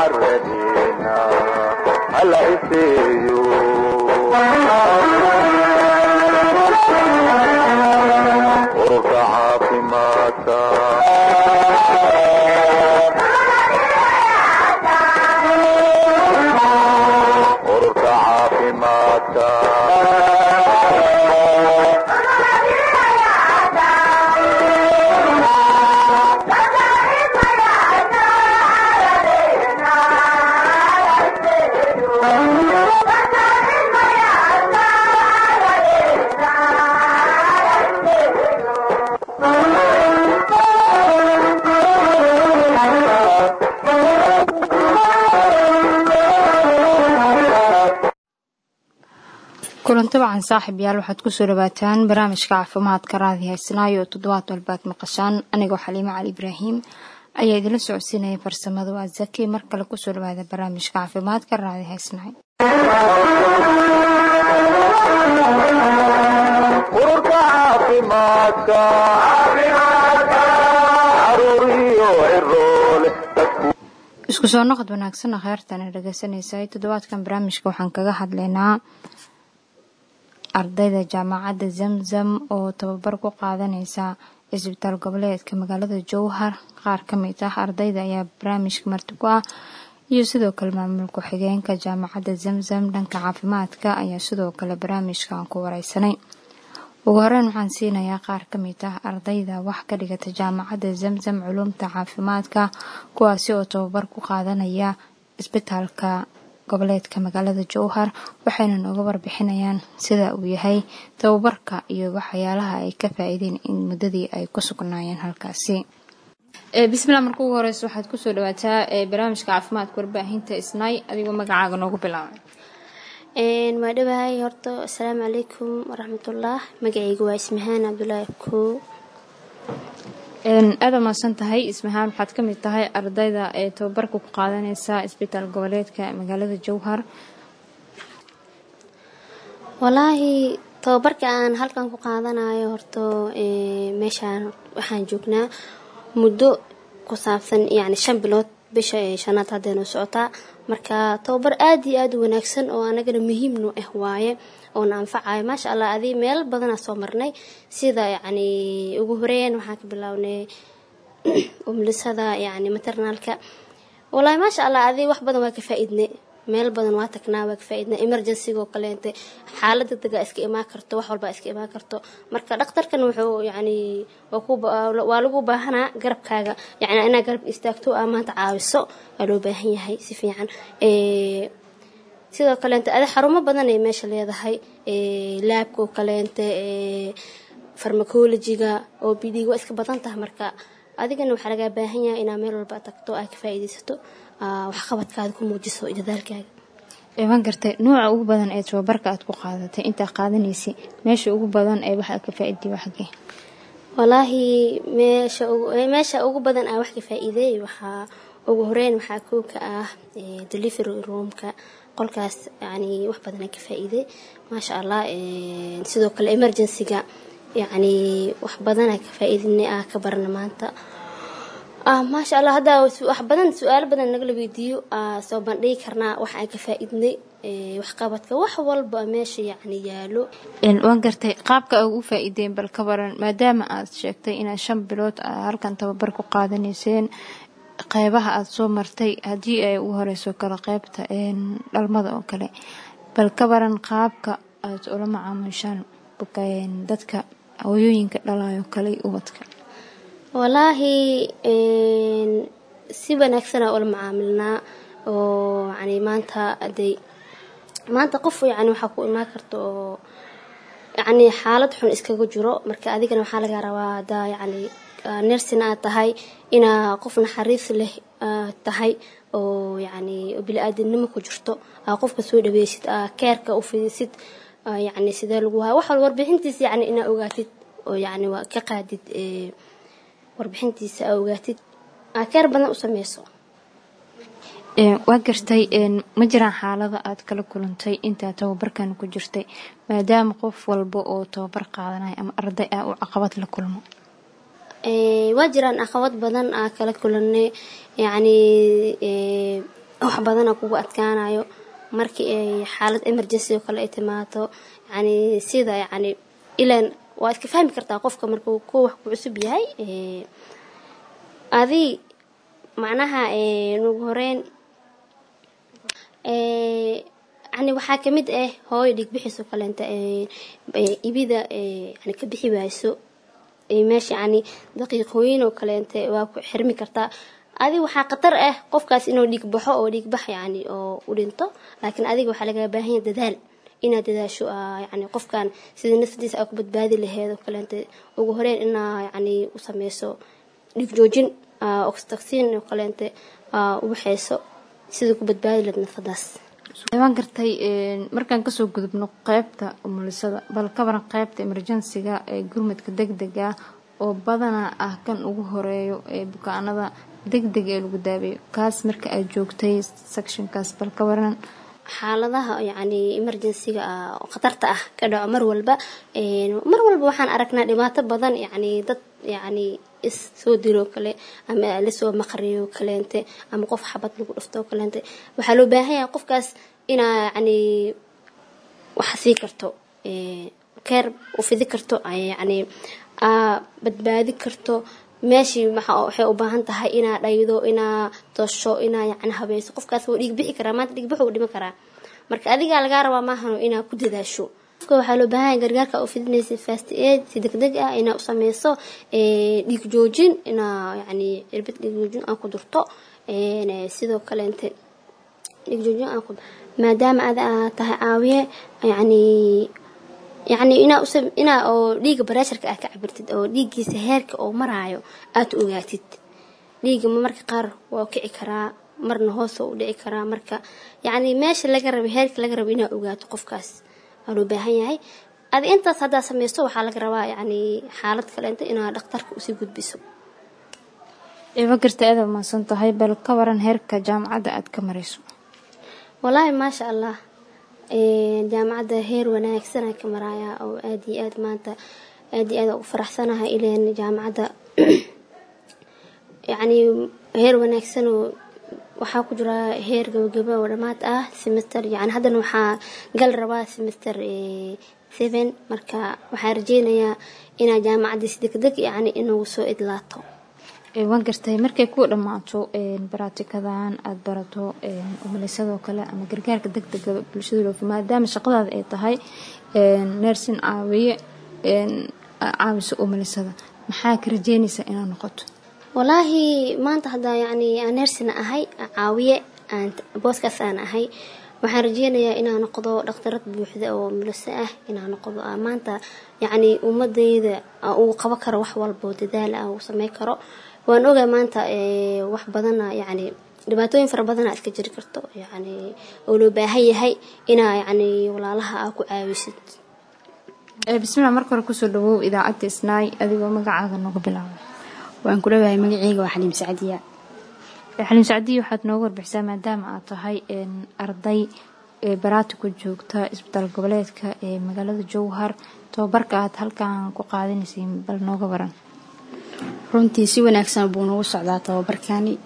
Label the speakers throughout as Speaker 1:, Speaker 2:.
Speaker 1: caradeena hala iseeyo ururka caafimaadka ururka caafimaadka
Speaker 2: kulanti wacan saaxiib yaal waxaad kusoo dhawaataan barnaamijka caafimaadka raadi haysnaayo oo toddobaad walbaad maqashaan anigoo xaliimo cali ibraahim ayaa idinla socodsiinaya farsamada waa zaki mar kale kusoo dhawaada barnaamijka caafimaadka raadi haysnaay
Speaker 1: ururka caafimaadka caruuriyo ciroole dadku
Speaker 2: isku soo noqod wanaagsan kheyrtana dhegeysanaysa toddobaadkan barnaamijka waxaan kaga hadlaynaa ardayda jaamacadda zamzam oo tababar ku qaadaneysa cisbitaal goboleedka magaalada jowhar qaar ka mid ah ardayda ayaa barnaamijka marti ku ah iyo sidoo kale maamul ku-xigeenka jaamacadda zamzam dhanka caafimaadka ayaa sidoo kale barnaamijkan ku wareysanay ugu horeyn waxaan siinayaa qaar ka mid ah ardayda wax ka dhigata jaamacadda zamzam culumta caafimaadka kuwaasi oo tababar ku qaadanaya isbitaalka goboleedka magaalada jowhar waxayna nooga warbixinayaan sida uu yahay tababarka iyo waxyaalaha ay ka faa-iideen in muddadii ay ku sugnaayeen halkaasi bismillah marka ugu horeysa waxaad kusoo dhawaataa barnaamijka caafimaadka warbaahinta isnaay adigoo magacaaga noogu bilaabay
Speaker 3: waa dhawahay horta asalaamu calaykum waraxmatullah magacayga waa ismahaan cabdulaahi koo
Speaker 2: aada maadsan tahay ismahaan waxaad ka mid tahay ardayda ee tababarka ku qaadaneysa isbitaal goboleedka magaalada jowhar
Speaker 3: walaahi tababarka aan halkan ku qaadanayo horto meeshaan waxaan joognaa muddo ku saabsan yacni shan bilood bisha ee shanaad haddeenoo socotaa marka tababar aada iyo aada u wanaagsan oo anagana muhiimnu ah waaye oona anfacayo maasha allah adii meel badanaa soo marnay sida yacni ugu horeyn waxaan ka bilownay umlisada yacni maternaalka wallaahi maasha allah adii wax badan waa ka faa-iidnay meel badan waa tagnaa waa ka faa-iidnay emergencygo kaleente xaalad degdega iska imaan karto wax walbaa iska imaan karto marka dhakhtarkan wuxuu yacni waa lagu baahanaa garabkaaga yacni inaad garab istaagto aa maanta caawiso waa loo baahan yahay si fiican sidoo kaleente adi xarumo badan ay meesha leedahay laabka oo kaleente farmacologiga oo bd waa iska badan tahay marka adigana waxaa lagaa baahan yahay inaa meel walba tagto aad ka faa-iideysato waxqabadkaada ku muujiso dadaalkaaga
Speaker 2: iman gartay nuuca ugu badan ee tababarka aad ku qaadatay intaa qaadanaysay meesha ugu badan ee waxaad ka faa-iiday waxgee
Speaker 3: walaahi meesha meesha ugu badan aa wax ka faa-iideey waxaa ugu horeyn waxaa koo ka ah delivery roomka qolkaas yani wax badanaa ka faa-iiday maasha allah sidoo kale emergencyga yacni wax badanaa ka faa-iidinay ah ka barana maanta maasha allah haddaa wax badan su-aalo badan nagala weydiiyo soo bandhigi karnaa wax aan ka faa-iidnay waxqabadka wax walba meesha yacni yaalo
Speaker 2: waan gartay qaabka a ugu faa-iideen bal ka baran maadaama aad sheegtay inaad shan bilood halkan tababar ku qaadanayseen qeybaha aada soo martay haddii ay ugu horeyso kale qeybta dhalmada oo kale bal ka baran qaabka aad ula macaamushaan dadka hooyooyinka dhalayo kale ubadka
Speaker 3: walaahi si wanaagsanaa ula macaamilnaa oo yani maanta aday maanta qof yani waxaa ku imaan karta oo yacni xaalad xun iskaga jiro marka adigana waxaa laga rabaa haddaa yacni nersina aad tahay inaa qof naxariis leh tahay oo yacni bili-aadamnimo ku jirto aa qofka soo dhaweysid aa keerka u fidisid yacni sidee lagu haya wax walba warbixintiisa yacni inaa ogaatid oo yacni waa ka qaadid warbixintiisa aa ogaatid aa keer badan u sameyso
Speaker 2: waa gartay ma jiraan xaalada aad kala kulantay intaa tababarkan ku jirtay maadaama qof walba oo tababar qaadanaya ama arday ah uu caqabad la kulmo
Speaker 3: waa jiraan caqabad badan aa kala kulanay yacni wax badana kugu adkaanayo markii ay xaalad emergency oo kale ay timaado yani sida yani ilan waa iska fahmi kartaa qofka markuu ku wax ku cusub yahay adi macnaha nugu horeyn yani waxaa kamid ah hooyo dhiigbixiisoo kaleenta ibida yani ka bixi wayso meesha yani daqiiqooyin oo kaleente waa ku xirmi kartaa adi waxaa khatar ah qofkaas inuu dhiig baxo oo dhiig bax yani oo u dhinto laakiin adiga waxaa lagaa baahanya dadaal inaad dadaasho yani qofkan sida naftiisa aa ku badbaadi laheed oo kaleente ugu horeyn inaa yani u sameyso dhiig joojin oxtoxin oo kaleente u waxeyso sida ku badbaadi laheed nafadaas
Speaker 2: waan gartay markaan kasoo gudubno qeybta umulisada bal ka baran qeybta emergensiga ee gurmadka deg dega oo badanaa ah kan ugu horeeyo ee bukaanada deg deg ee lagu daabeeyo kaas marka aad joogtay sectionkaas bal ka waran
Speaker 3: xaaladaha yani emergencyga oo khatarta ah ka dhaco mar walba mar walba waxaan aragnaa dhibaato badan yani dad yani is soo diroo kale ama lasoo maqriyo kaleente ama qof xabad lagu dhufto kaleente waxaa loo baahan yahay qofkaas inaa yani wax sii karto keer u fidi karto yani badbaadi karto meeshii waxay u baahan tahay inaa dhaydo inaa tosho inaa yani habeyso qofkaas wuu dhiig bixi karaa maanta dhiig bixu dhimi karaa marka adigaa lagaa rabaa maahano inaa ku dadaasho qofka waxaa loo baahanya gargaarka u fidinaysa fast aid si deg deg ah inaa u sameyso dhiig joojin inaa yani cirbad dhiig joojin aan ku durto sidoo kaleente dhiig joojin aan ku maadaama ada aa tahay caawiye yani yacni inaa us inaa oo dhiiga bareesharka aad ka cabirtid oo dhiiggiisa heerka oo maraayo aad ogaatid dhiiga marka qaar waa kici karaa marna hoos u dhici karaa marka yacni meesha laga raba heerka laga rabo inaa ogaato qofkaas waa loo baahan yahay adi intaas haddaa sameysto waxaa laga rabaa yacni xaalad kaleenta inaa dhakhtarka usii gudbiso
Speaker 2: iba garta aada mahadsan tahay bal ka waran heerka jaamacadda aad ka marayso
Speaker 3: wallaahi maasha allah jaamacadda heer wanaagsan aan ka marayaa oo aada iyo aad maanta aada iyo aad ugu faraxsanahay ileen jaamacadda yacni heer wanaagsan oo waxaa ku jira heer gabagaba oo dhammaad ah semester yani haddana waxaa gal rabaa semester seven marka waxaa rajeynayaa inaa jaamacadda si deg deg yacni inagu soo idlaato
Speaker 2: waan gartay markay ku dhammaato baraatikadan aada barato umalisadoo kale ama gargaarka deg dega bulshada loofi maadaama shaqadaada ay tahay neersin caawiye caawiso umalisada maxaa ka rajeynaysaa inaad noqoto
Speaker 3: wallaahi maanta haddaa yacni aan neersina ahay caawiye aan booskaas aan ahay waxaan rajeynayaa inaa noqdo dhakhtarad buuxda oo muliso ah inaa noqdo maanta yacni ummadayda uu qabo karo wax walboo dadaala ah uu samey karo waan ogaa maanta wax badana yacni dhibaatooyin fara badana iska jiri karto yacni oo loo baahan yahay inaa yacni walaalaha aa ku caawisid
Speaker 2: bismillah marka hore kusoo dhawow idaacadda isnaay adigoo magacaaga nooga bilaaba
Speaker 4: waan ku dhawahay magaceyga waa xaliim sacdiya
Speaker 2: xaliim sacdiya waxaad nooga warbixisaa maadaama aad tahay arday baraati ku joogta isbitaal goboleedka ee magaalada jowhar tababarka aad halkan ku qaadanaysay bal nooga waran
Speaker 4: runtii si wanaagsan buu nagu socdaa tababarkani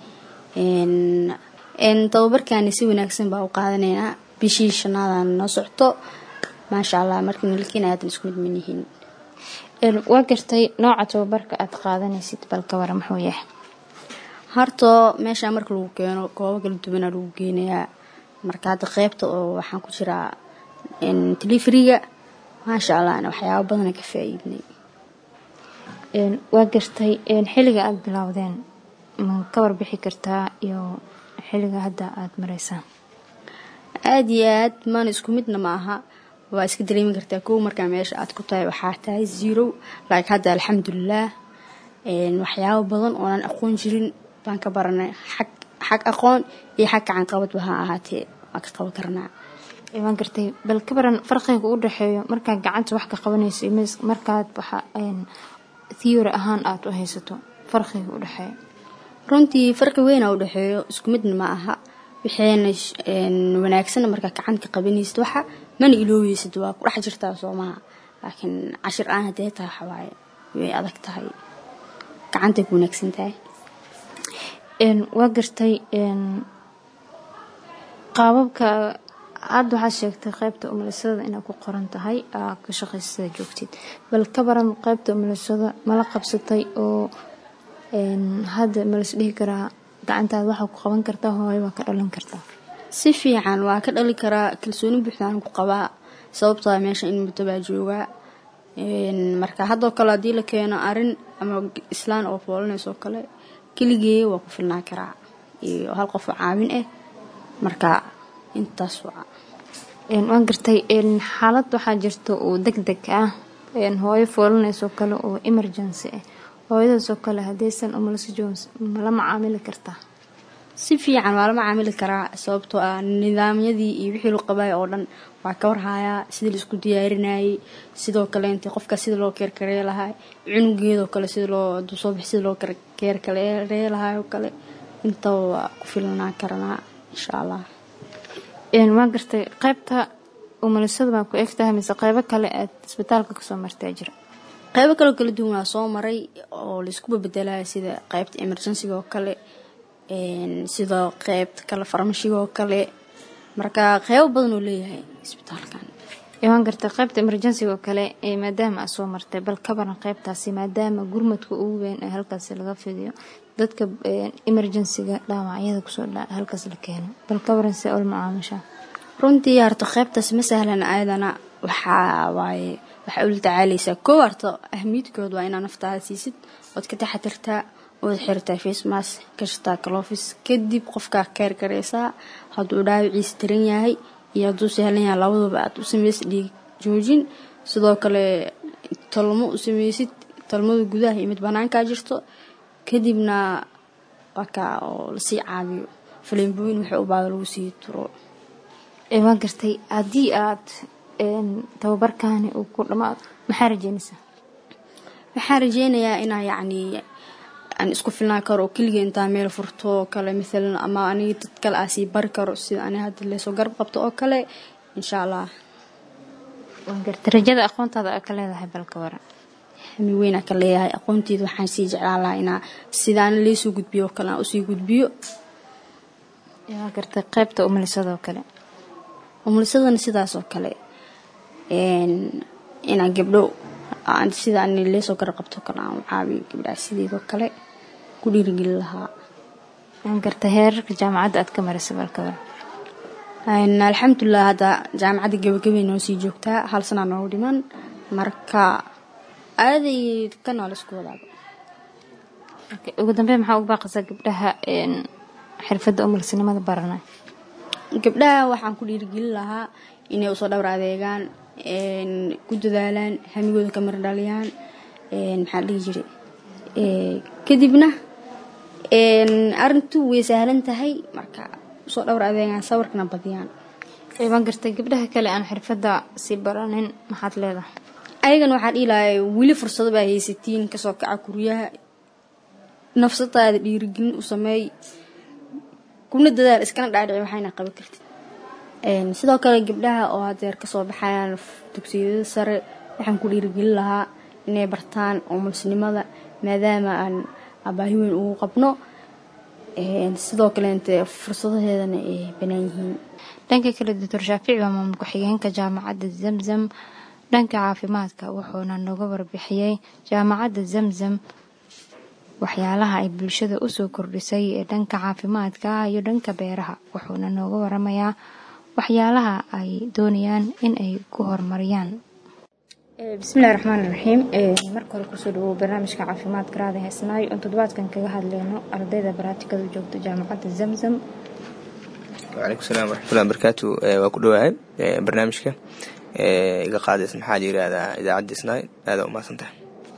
Speaker 4: tababarkani si wanaagsan baa u qaadanaynaa bishii shanaadan noo socto maasha allah markii nalkiin aadan isku mid manihiin
Speaker 2: waa gartay nooca tababarka aad qaadanaysid bal ka waran muxuu yahay
Speaker 4: hortoo meeshaa marka lagu keeno goobo kala duwanaa lagu geenayaa marka hadda qeybta oo waxaan ku jiraa telefriga maasha allahna waxyaaba badana ka faa-iidnay
Speaker 2: waa gartay xilliga aada bilowdeen ma ka warbixi kartaa iyo xilliga hadda aada mareysaan
Speaker 4: aada iyo aad maana isku midna ma aha waa iska dareemi kartaa kow markaa meesha aad ku tahay waxaa tahay zero laakiin hadda alxamdulilaah waxyaabo badan oonan aqoon jirin baan ka baranay xag xag aqoon iyo xag gacanqabadba ha ahaatee waan ka qaban karnaa
Speaker 2: waan gartay bal ka baran farqiga u dhexeeyo markaad gacanta wax ka qabanayso iyo markaad waxa theory ahaan aada u haysato farqiga u dhexeeyo
Speaker 4: runtii farqi weyna u dhexeeyo isku midna ma aha waxayna wanaagsan markaa gacanta ka qabanaysid waxa mana ilooweysid waa ku dhex jirtaa soomaha laakiin cashir aan haddee tahay waxawaaye way adag tahay gacantay ku wanaagsan tahay
Speaker 2: waa gartay qaababka hadda waxaad sheegtay qaybta umulisada inaad ku qoran tahay aa ka shaqaysada joogtid bal ka baran qaybta umulisada mala qabsatay oo hadda malas dhihi karaa gacantaada waxaa ku qaban kartaa hooyo waa ka dhalan kartaa
Speaker 4: si fiican waa ka dhali karaa kalsooni buuxdaan ku qabaa sababtoo ah meesha in muddo baa joogaa marka haddoo kale haddii la keeno arin ama islaan oo foolinayso kale keligee waa ku filnaan karaa iyo hal qof oo caawin ah marka intaas waa
Speaker 2: waan gartay xaalad waxaa jirta oo deg deg ah hooyo foolinaysoo kale oo emergency ah hooyadaasoo kale haddaysan umulisa jones mala macaamili kartaa
Speaker 4: si fiican waa la macaamili karaa sababtoo ah nidaamyadii iyo wixii loo qabaay oo dhan waa ka warhayaa sidii laisku diyaarinayay sidoo kale inta qofka sida loo keerkaree lahaa cunugeedoo kale sida loo duusoobax sida loo keerkaree lahaa oo kale intaba waa ku filnaan karanaa insha allah
Speaker 2: waa gartay qaybta umulisada baa ku egtahay mise qeybo kale aad isbitaalka kasoo martaa jira
Speaker 4: qeybo kaleo kala duwan waa soo maray oo laisku babedelaya sida qeybta emergencyga oo kale sidoo qeybta kale farmashiga oo kale marka qeybo badan oo leeyahay isbitaalkan
Speaker 2: waan gartay qaybta emergencyga oo kale maadaama aad soo martay bal ka baran qaybtaasi maadaama gurmadka ugu weyn ee halkaasi laga fidiyo dadka emergencyga dhaawacyada kusoo halkaas la keeno bal ka baran see ol macaamishaa
Speaker 4: runtii harto qaybtaas ma sahlan ayadana waxaa waaye waxaa ula tacaalaysaa koo harto ahmiyadkood waa inaa naftaada siisid ood ka taxatirtaa ood xirtaa facemas gashataa kalofis kadib qofkaa keer garaysaa hadduu dhaawiciisa daran yahay iyo hadduu sahlan yahay labaduba aad u samaysid dhiig joojin sidoo kale tolmo u samaysid tolmada gudaha iyo mid banaankaa jirto kadibna wakaa oo lasii caabiyo faleembooyin waxay u baada lagu sii turo
Speaker 2: waa gartay haddii aad tababarkaani uu ku dhamaado maxaa rajeynaysaa
Speaker 4: waxaan rajeynayaa inaa yacnii aan isku filnaan karo oo keligii intaa meel furto oo kale maalan ama aniga dad kale aa sii bari karo sida ani hadda leesoo garab qabto oo kale insha allah
Speaker 2: waan gartay rajada aqoontaada aa ka leedahay balka waran
Speaker 4: hami weynaa ka leeyahay aqoonteeda waxaan sii jeclaan lahaa inaa sidaana leesoo gudbiyo oo kale aan usii gudbiyo
Speaker 2: waa gartay qaybta umulisadoo kale
Speaker 4: umulisadana sidaas oo kale inaa gabdho sida ani leesoo garab qabto kale aan caabiyo gabdhaha sideedoo kale ku dhiirigelin lahaa
Speaker 2: waan gartay heerarka jaamacadda aad ka marisa balka waran
Speaker 4: alxamdulilah hadda jaamacadda gabagabay noo sii joogtaa hal sanaa noogu dhiman marka aaday ka nool isku wadaaba
Speaker 2: ugu dambeyn maxaa ugu baaqaysaa gabdhaha xirfadda umulisinimada baranay
Speaker 4: gabdhaha waxaan ku dhiirigelin lahaa inay usoo dhowr adeegaan ku dadaalaan hamigooda ka mardhaliyaan maxaa dhihi jiray kadibna arintu way sahlan tahay marka usoo dhowr adeegaan sawirkana badiyaan
Speaker 2: waan gartay gabdhaha kale aan xirfadda sii baranin maxaad leedahay
Speaker 4: ayagana waxaa dhihi lahay weli fursado baa haysatiin kasoo kaca guryaha nafsadaada dhiirigelin u sameey kuna dadaal iskana dhaadhici waxayna qaban kartid sidoo kale gabdhaha oo hadeer kasoo baxayaan dugsiyada sare waxaan ku dhiirigelin lahaa inay bartaan umulsinimada maadaama aan abaahi weyn ugu qabno sidoo kaleente fursadaheedana ay banaan yihiin
Speaker 2: dhanka kale doctor shaafici waa maamul ku-xigeenka jaamacadda zamzam dhanka caafimaadka wuxuuna nooga warbixiyey jaamacadda zamzam waxyaalaha ay bulshada usoo kordhisay ee dhanka caafimaadka iyo dhanka beeraha wuxuuna nooga waramayaa waxyaalaha ay doonayaan in ay ku horumariyaan bismillahi raxmaan raxiim marka hore kusoo dhawow barnaamijka caafimaadka raada heesnaayo oon toddobaadkan kaga hadleyno ardayda baraatikada joogta jaamacadda zamzam
Speaker 5: wcalaykum salaam waraxmatullahi barakaatu waa ku dhowahay barnaamijka iga qaadays maxaa la yirahdaa idaacadda isnaay aada umahadsantahay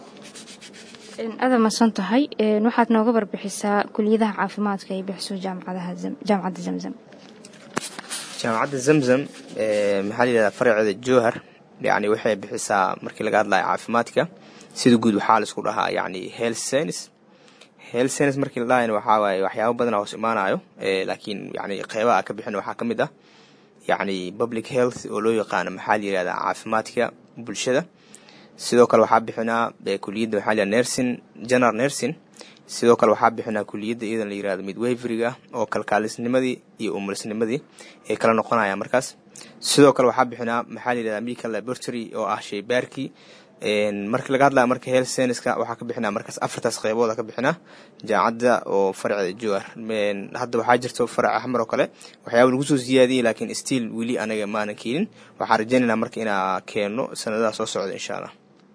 Speaker 2: aada masan tahay waxaad nooga warbixisaa kuliyadaha caafimaadka ay bixiso jaamacadda zamzam
Speaker 5: jaamacadda zamzam maxaa la yirahdaa faraceeda jowhar yani waxay bixisaa markii laga hadlayo caafimaadka sida guud waxaa laisku dhahaa yani health science health science markii la dhahayna waxaa waaye waxyaabo badana hoos imaanayo laakiin yani qeybaha ka bixin waxaa ka mid ah yani public health oo loo yaqaano maxaa la yirahdaa caafimaadka bulshada sidoo kale waxaa bixinaa kuliyadda maxaa la nursing general nursing sidoo kale waxaa bixinaa kuliyadda iyadan la yirahdo midwaveriga oo kalkaalisnimadii iyo umulisnimadii ay kala noqonayaan markaas sidoo kale waxaa bixinaa maxaa la yirahdaa medical laboratory oo ah shaybaarkii markii laga hadlaya marka health scienceska waxaa ka bixinaa markaas afartaas qeybooda ka bixinaa jaamacadda oo farceeda jowar hadda waxaa jirto farac axmar oo kale waxyaaba lagu soo siyaadiyey laakiin stiil weli anaga maanan keenin waxaan rajeynaynaa marka inaa keeno sanadaha soo socda insha allah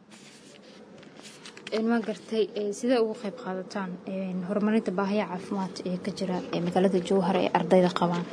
Speaker 2: ma gartay sidee uga qayb qaadataan horumarinta baahiya caafimaad ee ka jira magaalada jowhar ee ardayda qabaan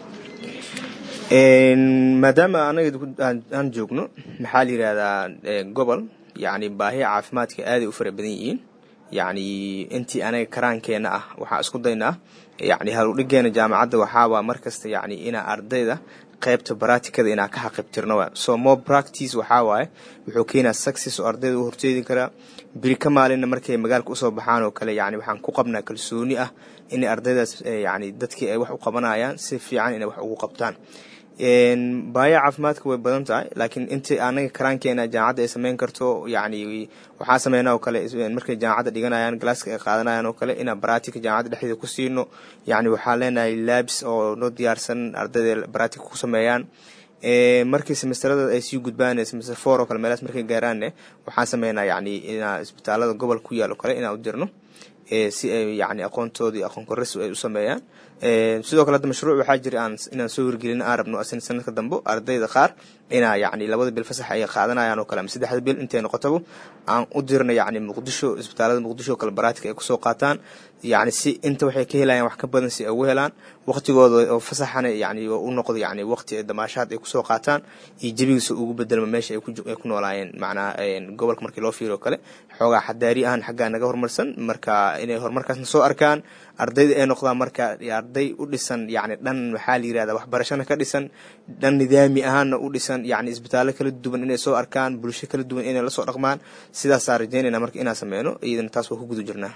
Speaker 5: maadaama anaga aan joogno maxaa la yirahdaa gobol yacni baahiya caafimaadka aaday u fara badan yihiin yacni intii anaga karaankeenna ah waxaa isku daynaa yacni haludhigeena jaamacadda waxaawaa markasta yacni inaa ardayda qaybta baraatikada inaa ka xaqibtirno wa so more practice waxaa waaye wuxuu keenaa success oo ardayda u horjeedi karaa beri ka maalinna markay magaalka usoo baxaan oo kale yacni waxaan ku qabnaa kalsooni ah inay ardaydaas yacni dadkii ay wax u qabanayaan si fiican inay wax ugu qabtaan baaya caafimaadka way badan tahay laakiin intii anaga karaankeena jaamacadda ay sameyn karto yacni waxaa sameynaa oo kale markay jaamacadda dhiganayaan galaaska ay qaadanayaan oo kale inaan baraatika jaamacadda dhexdeeda ku siino yacni waxaa leenahay labs oo noo diyaarsan ardayda baraatika ku sameeyaan markii semesterada ay sii gudbaan semester four oo kale meelaas markay gaaraanne waxaan sameynaa yacni inaa isbitaalada gobolka ku yaal oo kale inaan u dirno si ay yacni aqoontoodii aqoon korris ay u sameeyaan sidoo kale hadda mashruuc waxaa jira aan inaan soo wargelin aan rabno asin sanadka dambe ardayda qaar inaa yacni labada bil fasax ay qaadanayaan oo kale ama saddexda bil intay noqotaba aan u dirna yacni muqdisho isbitaalada muqdisho oo kale baraatika ay kusoo qaataan yacni si inta waxay ka helayaan wax ka badan si ay ugu helaan waqtigooda oo fasaxana yacni u noqdo yacni waqti ay damaashaad ay kusoo qaataan iyo jebigiisa ugu bedelma meesha ay ku noolaayeen macnaha gobolka markii loo fiiro kale xoogaa xadaari ahaan xaggaa naga horumarsan marka inay horumarkaasna soo arkaan ardayda ay noqdaan marka arday u dhisan yacni dhan maxaa la yirahdaa waxbarashana ka dhisan dhan nidaami ahaanna u dhisan yacni isbitaallo kala duwan inay soo arkaan bulsho kala duwan inay lasoo dhaqmaan sidaasaa rajeynayna marka inaan sameyno iyadana taas waa ku guda jirnaa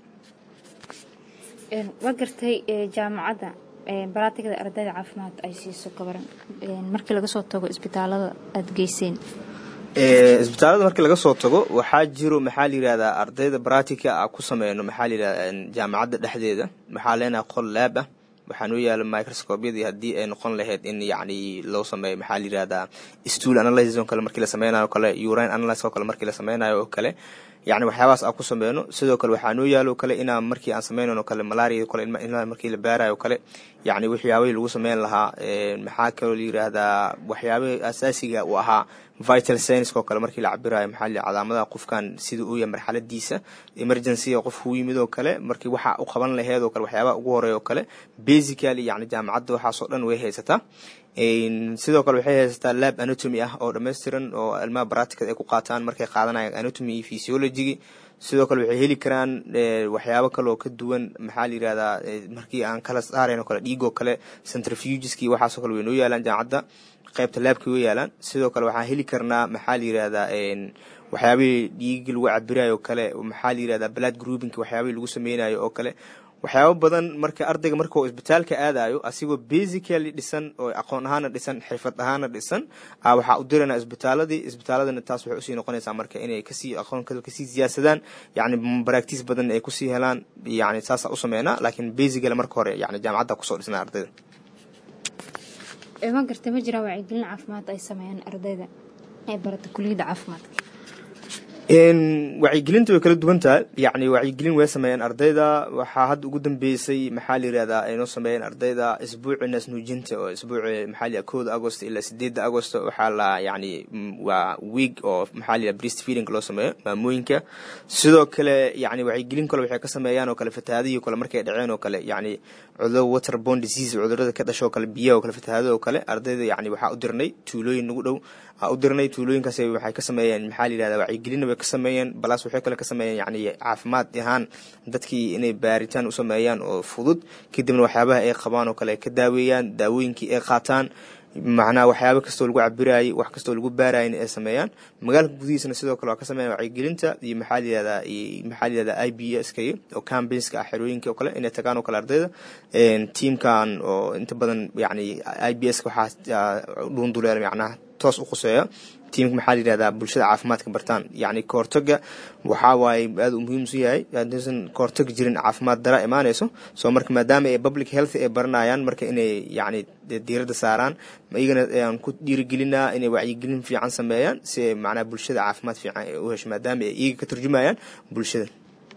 Speaker 2: waa gartay jaamacadda baraatigada ardayda caafimaad ay siiso gabaran markii laga soo tago isbitaalada aada geyseen
Speaker 5: isbitaalada markii laga soo tago waxaa jiro maxaa la yirahdaa ardayda baratica a ku sameyno maxaa la yirahdaa jaamacadda dhexdeeda waxaa leenahay qol laab ah waxaa noo yaala microscopyadii haddii ay noqon lahayd in yacni loo sameeyo maxaa la yirahdaa stool analysis oo kale markii la sameynayo o kale urine analysis oo kale markii la sameynayo oo kale yacni waxyaabahaas aan ku sameyno sidoo kale waxaa noo yaalo o kale inaa markii aan sameynan o kale malaria o kale ilmaha markii la baarayo o kale yacni waxyaabahii lagu sameyn lahaa maxaa kaloo la yiraahdaa waxyaabahii asaasiga uu ahaa vital scienceoo kale markii la cabirayo maxaa la calaamadaha qofkan sida uu yahay marxaladiisa emergency qof u yimid oo kale markii waxa u qaban laheed oo kale waxyaabaha ugu horeeya oo kale basically yacni jaamacadda waxaasoo dhan way haysataa sidoo kale waxay haysataa lab anatomy ah oo dhammaystiran oo ilmaha baraticada ay ku qaataan markay qaadanayaan anatomy iyo physiology sidoo kale waxay heli karaan waxyaabo kaleoo ka duwan maxaa la yirahdaa markii aan kala saarayn oo kale dhiigoo kale centrifugeski waxaasoo kale way noo yaalaan jaamacadda qaybta laabkii way yaalaan sidoo kale waxaan heli karnaa maxaa la yirahdaa waxyaabihii dhiigi lagu cabirayo oo kale maxaa la yirahdaa blood groupinki waxyaabihii lagu sameynayo oo kale waxyaabo badan marka ardayga markuu isbitaalka aadayo asigoo basically dhisan oo aqoon ahaana dhisan xirfad ahaana dhisan waxaa u dirana isbitaaladii isbitaaladana taas waxay usii noqonaysaa marka inay kasii aqoon kasii siyaasadaan yacni baraktiis badan ay kusii helaan yani saasa u sameynaa laakiin basically marka hore yani jaamacadda kusoo dhisnaa ardayda
Speaker 2: ma garta ma jiraan wacyigelin caafimaad ay sameeyaan ardayda ee barata kuliyadda caafimaadka
Speaker 5: wacyigelinta way kala duwan tahay yacni wacyigelin way sameeyeen ardayda waxaa hadda ugu dambeysay maxaa la yirahdaa ay noo sameeyeen ardayda isbuuci naasnuujinta oo isbuuci maxaa la kooda agost ilaa sideedda agost waxaa la yacni waa week oo maxaa la yirahdaa breast feeding loo sameeyo maamooyinka sidoo kale yacni wacyigelin kale waxay ka sameeyaan oo kale fatahaadihii kale markay dhaceen oo kale yacni cudurada waterborne disease cudurada ka dhasho oo kale biyaha oo kale fatahaadada oo kale ardayda yacni waxaa u dirnay tuulooyin nagu dhow aa u dirnay tuulooyinkaas waxay ka sameeyeen maxaa la yirahdaa wacyigelina way ka sameeyeen balaas waxay kale ka sameeyeen yacni caafimaad ahaan dadkii inay baaritaan u sameeyaan oo fudud kadibna waxyaabaha ay qabaan oo kale ay ka daaweeyaan daawooyinkii ay qaataan macnaha waxyaaba kastoo lagu cabiraayay wax kastoo lagu baarayna ay sameeyaan magaalka gudihiisana sidoo kale waa ka sameeyan wacyigelinta iyo maxaa la yirahdaa maxaa la yirahdaa i b s ka oo campaignska ah xerooyinka oo kale inay tagaan oo kale ardayda tiamkan oo inta badan yacni i b s ka waxaa dhuunduleela macnaha toos u khuseeya tiimka maxaa la yihahdaa bulshada caafimaadka bartaan yacni kahortaga waxaa waaye aada u muhiim su yahay haddaysan kahortag jirin caafimaad dara imaanayso soo marka maadaama ay public health ay baranayaan marka inay yacni diiradda saaraan iyagana aan ku dhiirigelinaa inay wacyigelin fiican sameeyaan si ay macnaha bulshada caafimaad fiican ay u hesho maadaama ay iyaga ka turjumayaan bulshada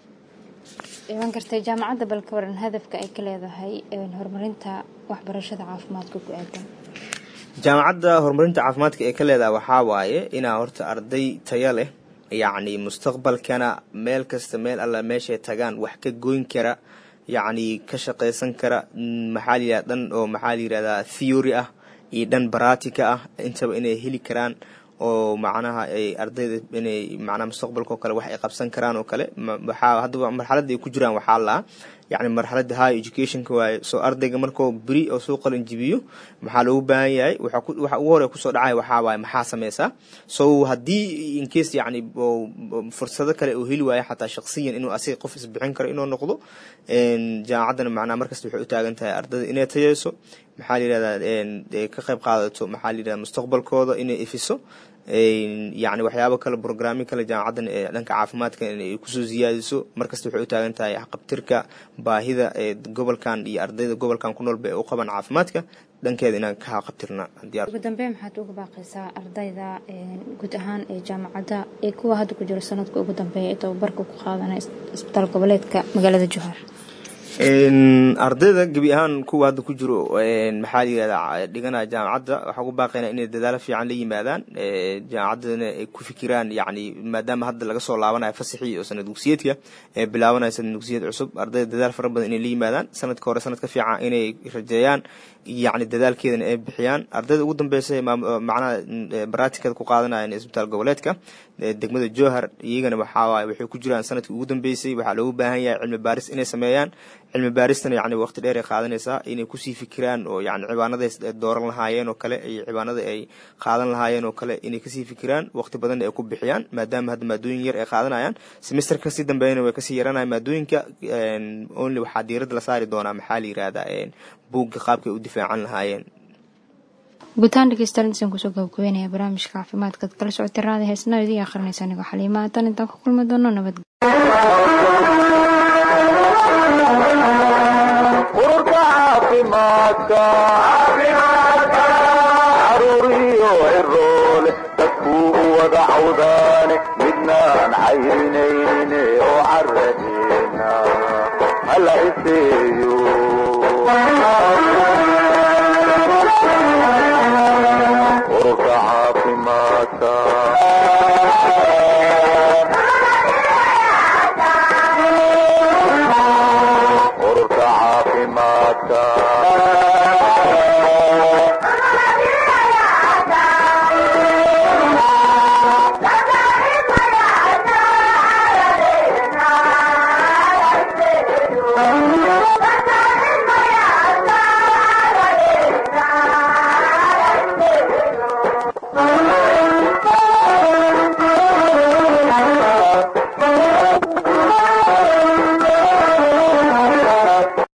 Speaker 2: iman kartay jaamacadda balka waran hadafka ay ka leedahay horumarinta waxbarashada caafimaadka ku aadan
Speaker 5: jaamacadda horumarinta caafimaadka ee ka leedaha waxaa waaye inaa horta arday taya leh yacni mustaqbalkana meel kasta meel alla meeshay tagaan wax ka goyn kara yacni ka shaqaysan kara maxaa layidhahda dhan oo maxaa la yihahdaa theory ah iyo dhan baratica ah intaba inay heli karaan oo macnaha ay ardayda inay macnaha mustaqbalka oo kale wax ay qabsan karaan oo kale waxaa haddaba marxaladda ay ku jiraan waxaa lahaa yacni marxaladda high educationka waaye soo ardayga markuu beri oo soo qalin jibiyo maxaa loogu baahan yahay waxa ugu horey kusoo dhacaya waxaa waaye maxaa sameysaa so haddii incase yacni fursado kale uu heli waayo xataa shaksiyan inuu asiga qof isbixin karo inuu noqdo jaamacaddana macnaha markasta waxay u taagan tahay ardayda inay tayeyso maxaa la yihahdaa ka qayb qaadato maxaa la yihahda mustaqbalkooda inay ifiso yacni waxyaabo kale brograamyo kale jaamacaddan ee dhanka caafimaadka inay kusoo siyaadiso markasta waxay u taagan tahay qabtirka baahida ee gobolkan iyo ardayda gobolkan ku noolba ee u qaban caafimaadka dhankeeda inaan ka qabtirna
Speaker 2: ugu dambeyn maxaad uga baaqaysaa ardayda guud ahaan ee jaamacadda ee kuwa hadda ku jiro sanadka ugu dambeeya ee tababarka ku qaadanaya isbitaal goboleedka magaalada jowhar
Speaker 5: ardayda gebi ahaan kuwa hadda ku jiro maxaa la yihahdaa dhiganaya jaamacadda waxaa ugu baaqaynaa inay dadaalo fiican la yimaadaan jaamacaddana ay ku fikiraan yacni maadaama hadda laga soo laabanayo fasaxii oo sanad dugsiyeedka ee bilaabanaya sanad dugsiyeed cusub ardayda dadaal fara badan inay la yimaadaan sanadka hore sanadka fiican inay rajeeyaan yacni dadaalkeedana ay bixiyaan ardayda ugu dambeysa macnaha baraatikada ku qaadanayaan isbitaal goboleedka degmada jowhar iyagana waxaa waaye waxay ku jiraan sanadkii ugu dambeysay waxaa loogu baahan yahay cilmi baaris inay sameeyaan cilmi baaristana yacni waqti dheer ay qaadanaysaa inay kusii fikiraan oo yacni cibaanaday dooran lahaayeen oo kale iyo cibaanada ay qaadan lahaayeen oo kale inay kasii fikiraan waqti badanna ay ku bixiyaan maadaama hadda maadooyin yar ay qaadanayaan semester kasii dambeeyana way kasii yaranaya maadooyinka only waxaa diiradda la saari doonaa maxaa la yihahdaa buugga qaabkay u difaacan lahaayeen
Speaker 2: guutaan dhegeystayaal intaan kusoo gabagabeynaya barnaamijka caafimaadkaad kala socotay raada heesnaa idii akhrinaysa anigoo xaliima haatan intaan ku kulmi doono nabad
Speaker 1: ururka caafimaadka caruuriyo ciroole dadkuu u wada cawdaane midnaan cayrinayne oo caradeena hala iseeyo